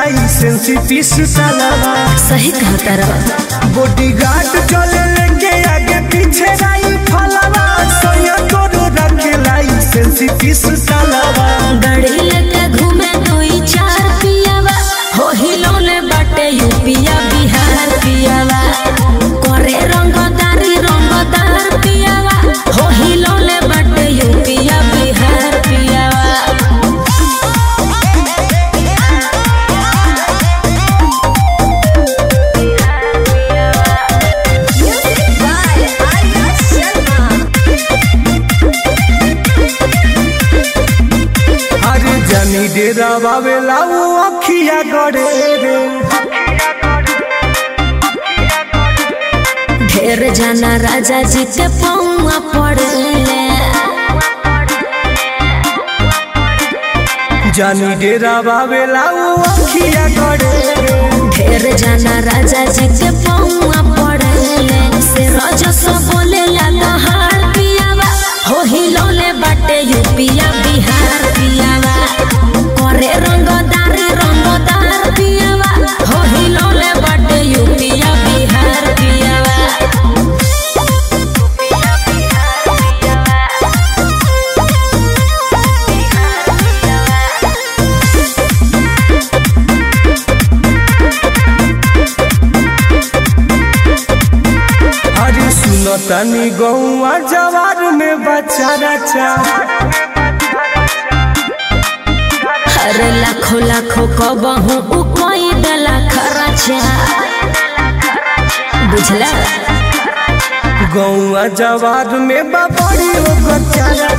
licence पीस सालावा सही कहता रहा बॉडी गार्ड चले लेके आगे पीछे राई फलावा सोया तोरो रखे लाइसेंस पीस सालावा गाड़ी लेके घूमे दुई चार पियावा हो हिलौले बाटे यूपिया बिहार पियावा करे रंगदारी रंगदार पियावा हो हिलौले बाटे यूपिया बिहार पियावा अरे जानी डेरा बाबेला वो अखिया गड़े रे ढेर जाना राजा जी के पौआ पड़ले जानी डेरा बाबेला वो अखिया गड़े रे ढेर जाना राजा जी के पौआ पड़ले से रजस बोले ला दहाड़ पियावा हो हिलौले बाटे यूपिया बिहार पियावा करे रंगदारी रंगदार पियावा हो हिलौले बाटे यूपिया बिहार पियावा अरे सुनो तनी गौआ जवार में बच्चा रचा अरे लाखो लाखो कबहू उ कोई दला खर्चा बुझला गौआ जवार में बबड़ी ओ बच्चा